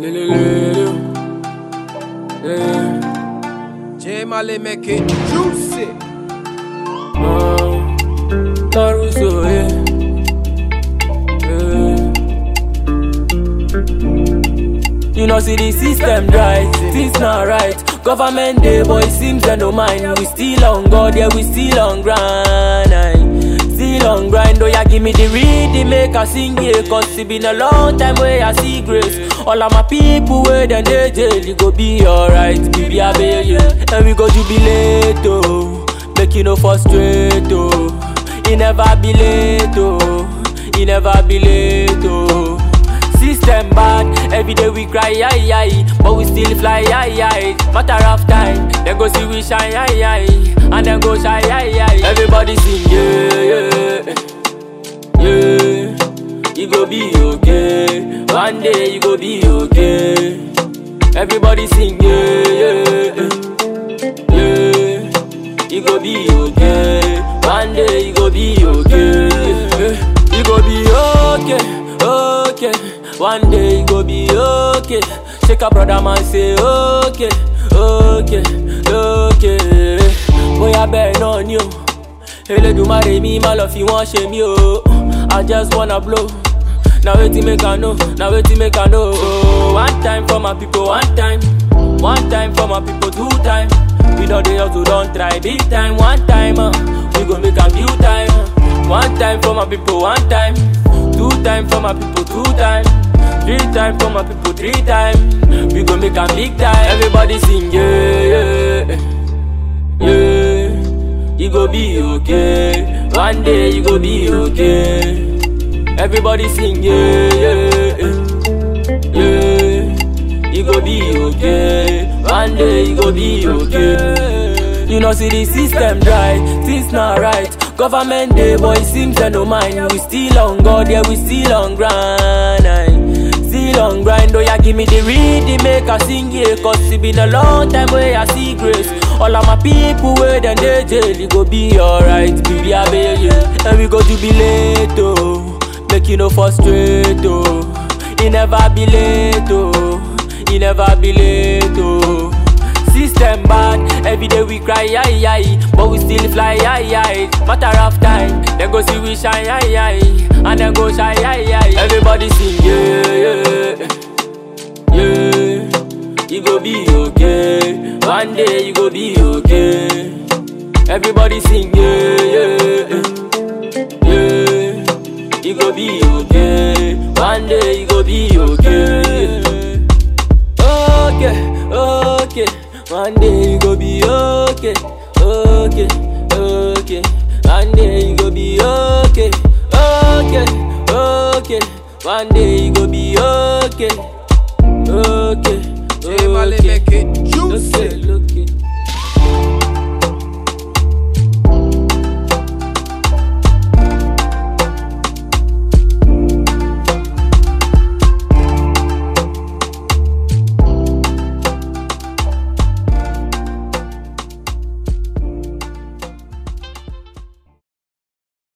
J Mali make it juicy. Caruso, yeah. yeah. You know, see the system right, things not right. Government day, boy, seems they no mind. We still on God, yeah, we still on grind. aye. Still on grind, oh yeah, give me the read, make I sing yeah. Cause it been a long time where I see grace. All of my people where then they jail, you go be alright, baby, I bail you. And we go jubilate, oh. Make you no frustrate, oh. He never be late, oh. He never be late, oh. System bad, every day we cry, aye, aye. But we still fly, aye, aye. Matter of time, then go see we shine, aye, aye. And then go shy, aye, aye. Everybody sing, yeah, yeah. Yeah, you go be okay. One day you go be okay. Everybody sing, yeah, yeah. Yeah, you go be okay. One day you go be okay. You go be okay, okay. One day you go be okay. Shake a brother man say okay, okay, okay. Bóyá bẹ́ẹ̀ náà ni o. Elédùmarè mi má lọ fi wọ́n ṣe mí o. I just wanna blow. Na wetin make I know, na wetin make I know. Oh, one time for my people, one time. One time for my people, two time. We know they also don't try big time. One time, uh, we gon' make a few time. uh. One time for my people, one time. Two time for my people, two time. Three time for my people, three time. We gon' make a big time. Everybody sing, yeah, yeah, yeah. You go be okay. One day you go be okay. Everybody sing, yeah, yeah, yeah. You go be okay. One day you go be okay. You know, see the system right, things not right. Government day, boy, seems they no mind. We still on God, yeah, we still on grind. aye. Still on grind, oh yeah, give me the read, make I sing yeah. Cause it been a long time where I see grace. All of my people where then they jail, you go be alright, baby, I bail you. And we go jubilate, oh. Make you no frustrate, oh. He never be late, oh. He never be late, oh. System bad, every day we cry, aye, aye. But we still fly, aye, aye. Matter of time, then go see we shine, aye, aye. And then go shy, aye, aye. Everybody sing, yeah, yeah. Yeah, you go be okay. One day you go be okay. Everybody sing, yeah, yeah. Yeah, you go be okay. One day you go be okay. Okay, okay. One day you go be okay. Okay, okay. One day you go be okay. Okay, okay. One day